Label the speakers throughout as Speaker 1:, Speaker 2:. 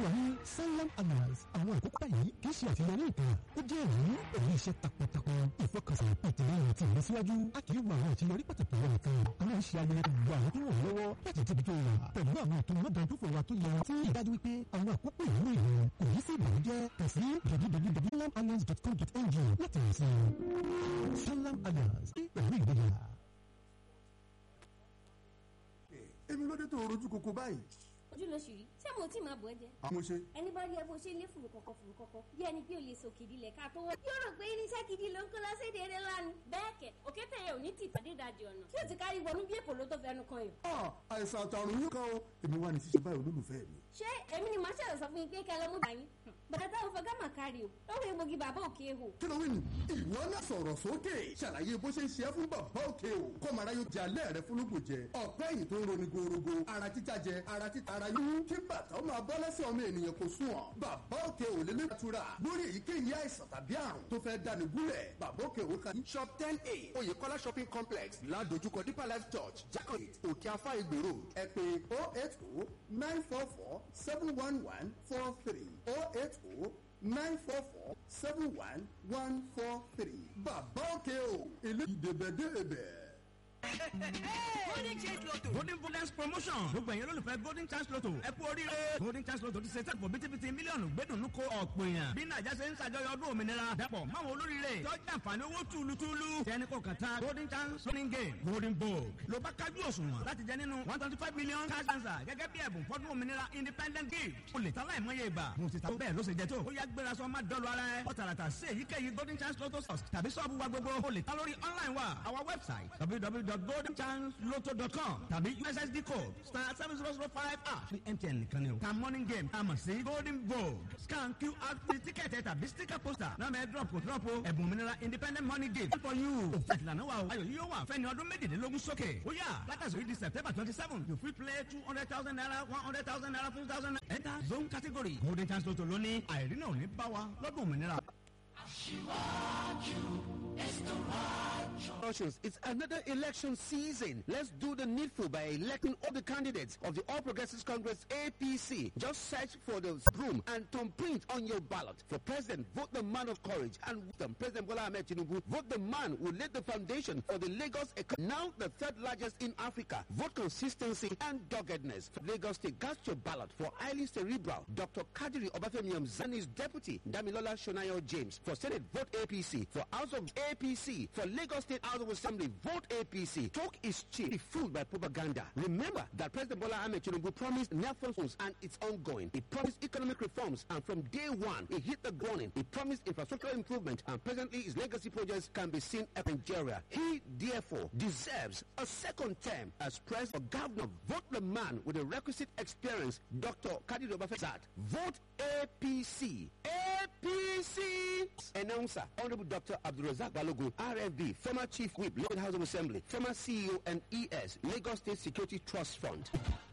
Speaker 1: wa ní sanlam alliance àwọn àkókò yìí kì í ṣe àṣeyọrí nǹkan ó jẹ́ ìrírí èyí iṣẹ́ takuntakun ìfọkànsìn ìtẹ̀lẹ́yìn àti ìlọsíwájú a kì í wo àwọn àṣeyọrí pàtàkì wọn nìkan a máa ń ṣe ayẹyẹ gbogbo àwọn tó ràn wọ́n lọ́wọ́ láti débi tó wà pẹ̀lú àwọn ètò mọ́dàdúfò wa tó yẹ tí ìdájú wípé àwọn àkókò ìwúlò ìlú kò ní sí ìbànújẹ́ kàn sí www.sanlamalliance.com.ng láti rìn sí i sanlam alliance pẹ̀lú ìgbéga.
Speaker 2: èmi ló dé tó rojú koko báyìí.
Speaker 3: ojú ló ṣì rí ṣé mo tí máa bọ̀ ẹ́ jẹ.
Speaker 2: àmọ́ ṣe
Speaker 3: ẹni bá rí ẹ bó ṣe lé fùrù kọ̀kọ̀ fùrù kọ̀kọ̀ bí ẹni pé o lè sọ kìdí lẹ̀ ká tó wọ́. yóò rò pé irinṣẹ́ gidi ló ń kó lọ sí èdè eré lánàá. bẹ́ẹ̀ kẹ̀ òkété yẹn ò ní tì pàdé ìdajì ọ̀nà tí o ti kárí wọnú bí èpò ló tó fẹnu kan yìí.
Speaker 2: Ah, àìsàn àtàrùn yìí kan o èmi wà ní ṣíṣe báyìí olólùfẹ́ mi.
Speaker 3: ṣé èmi ni màá ṣẹ̀rọ̀ sọ fún yín pé kẹ́ ẹ lọ́mú bá yín. bàtà táwọn fọ gámà kárí o lọ́wọ́ egbògi bàbá òkè ehò.
Speaker 2: kí ló wí nù. ìwọ náà sọ̀rọ̀ sókè ṣàlàyé bó ṣe ń ṣe é fún bàbá òkè o kọ́mọ aráyé jẹ alẹ́ rẹ fúnlùkù jẹ ọ̀pẹ́ yìí tó ń roni gorogo ara títa jẹ ara títa ara yíyún kí bàtà ó máa bọ́ lẹ́sẹ̀ ọmọ ènìyàn kò sùn ọ́ bàbá òkè ò lè lè tura lórí èyíkéyìí àìsàn tàbí àrùn tó fẹ́ dani gúnlẹ̀ bàbá òkè ò kan shop ten a oyèkọ́lá shopping complex ládojúkọ deeper life church jacob òkè afá ìgbèrò ẹ pé oh eight oh nine four four seven one one four three oh eight oh nine four four seven one one four three. bàbá òkè o ilé ìdèbẹ̀dèbẹ̀.
Speaker 4: golden chance lotto golden bonus promotion gbogbo ẹ̀yin olólùfẹ́ golden chance lotto ẹ kú oríire golden chance lotto ti ṣe tẹ́kọ̀ bítíbitì mílíọ̀nù gbẹ́dùnú ko ọ̀pọ̀ èèyàn bí nàìjà ṣe ń ṣàjọyọ̀ ọdún òmìnira dẹ́pọ̀ máwọn olóríire tọ́jú àǹfààní owó túlùtúlù tẹ́ni kò kàn tán golden chance winning game golden vogue ló bá kájú òṣùwọ̀n láti jẹ nínú one twenty five million cash answer gẹ́gẹ́ bí ẹ̀bùn fọ́dún òmìnira independent gift o lè ta láìmọye ìgbà mo ti ta bẹ́ẹ̀ ló ṣe jẹ tó ó yá gbéra sọ má dọ́lu ara ẹ ọ̀tàràtà sí èyíkéyìí golden chance lotto stores tàbí sọ́ọ̀bù wa gbogbo o lè ta lórí online wa our website www.goldenchanceloto.com tàbí ussd code star seven zero zero five ash ní mtn nìkan ni o ta morning game a mọ̀ sí golden vogue scan qr code tíkẹ́ẹ̀tì tàbí sticker poster náà mẹ́ drop kò drop o ẹ̀bùn òmìnira independent money gift for you òfin ìlànà wa o ayọ̀ yìí yóò wà fẹ́ni ọdún méjìlélógún sókè ó yà látàsí di september twenty seven you fit play two hundred thousand naira one hundred thousand naira fifty thousand naira enter zone category golden chance lotto lónìí àìrí náà ò ní bá wa lọ́dún òmìnira.
Speaker 5: Russians, it's another election season. Let's do the needful by electing all the candidates of the All Progressives Congress APC. Just search for the broom and thumbprint on your ballot. For president, vote the man of courage and wisdom. President Bola Ahmed Tinubu, vote the man who laid the foundation for the Lagos economy. Now the third largest in Africa. Vote consistency and doggedness. For Lagos State, cast your ballot for highly cerebral Dr. Kadiri Obafemi Zani's deputy, Damilola Shonayo James. For Senate, vote APC. For House of APC. For Lagos State House of Assembly, vote APC. Talk is cheap. Be fooled by propaganda. Remember that President Bola Ahmed Tinubu promised Nelson phones and it's ongoing. He promised economic reforms and from day one, he hit the ground. He promised infrastructural improvement and presently his legacy projects can be seen in Nigeria. He therefore deserves a second term as president or governor. Vote the man with the requisite experience, Dr. Kadiri Obafemi. Vote APC. APC. Announcer, Honorable Dr. Abdulrazak Balogun, RFB, former Chief Whip, Lagos House of Assembly, former CEO and ES, Lagos State Security Trust Fund.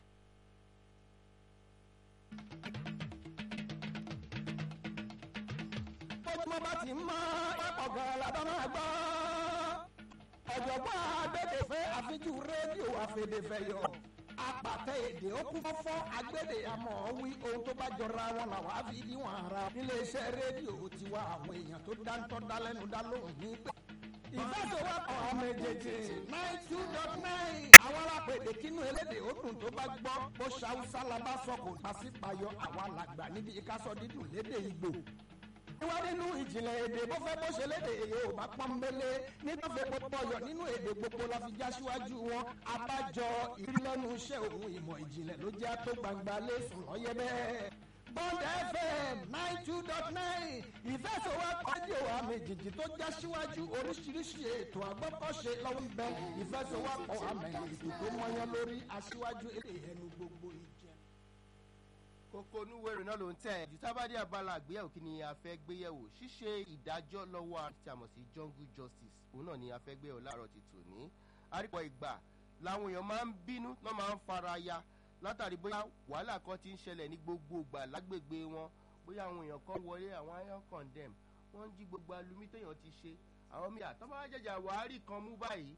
Speaker 6: bọ́dúnmọ́ bá ti mọ́ ọ̀gọ̀rọ̀ làbá máa gbọ́. ọ̀jọ̀gbọ́n agbẹ́dẹ̀fẹ́ àfijú rédíò àfẹ́dẹ́fẹ́yọ. apàtẹ èdè ó kún fọ́fọ́ agbẹ́dẹ àmọ́ wí ohun tó bá jọra wọn làwọn á fi níwọ̀n ara. iléeṣẹ́ rédíò tiwa àwọn èèyàn tó dáńtọ́ dálẹ́nu dá lóhùn ní pẹ́. ìfẹsẹ̀wọ́pọ̀ ọmọ èjèèjì nine two dot nine. àwọn alápèdè kínú elédè ó dùn tó bá gbọ́ bó ṣàwùsá la bá sọ kò pàṣípàyọ àwa làgbà níbi ìkásọ dídùn lédè ìgbò wá nínú ìjìnlẹ̀ èdè bó fẹ́ bó ṣe léde yorùbá pọ́nbélé nígbà fẹ́ pọ́pọ́ yọ nínú èdè gbogbo la fi já síwájú wọn abájọ ìrìlẹ́nu iṣẹ́ òun ìmọ̀ ìjìnlẹ̀ ló jẹ́ tó gbangba lẹ́sùn lọ́yẹ́ bẹ́ẹ̀. bond fm nine two dot nine ìfẹsọ̀wọ́pọ̀ rédíò àmì jìjì tó já síwájú oríṣiríṣi ètò àgbọ́kọ̀ṣe lọ́wọ́ ń bẹ ìfẹsọ̀wọ́pọ̀ àmì ètò tó mọyán lórí aṣíwájú èdè ẹnu gbogbo ìjẹ
Speaker 7: kókó onúwèrè náà ló ń tẹ̀ jù tábàdí abala àgbéyẹ̀wò kí ni a fẹ́ gbéyẹ̀wò ṣíṣe ìdájọ́ lọ́wọ́ àti àmọ̀ sí jungle justice òun náà ni a fẹ́ gbéyẹ̀wò láàárọ̀ ti tò ní. àrípọ̀ ìgbà làwọn èèyàn máa ń bínú náà máa ń fara ya látàrí bóyá wàhálà kan ti ń ṣẹlẹ̀ ní gbogbo ìgbà lágbègbè wọn bóyá àwọn èèyàn kan wọlé àwọn iron condemn wọ́n ń jí gbogbo alumi téèyàn ti ṣe àwọn míì àtọ́mọ́ jẹjà wàhálì kan mú báyìí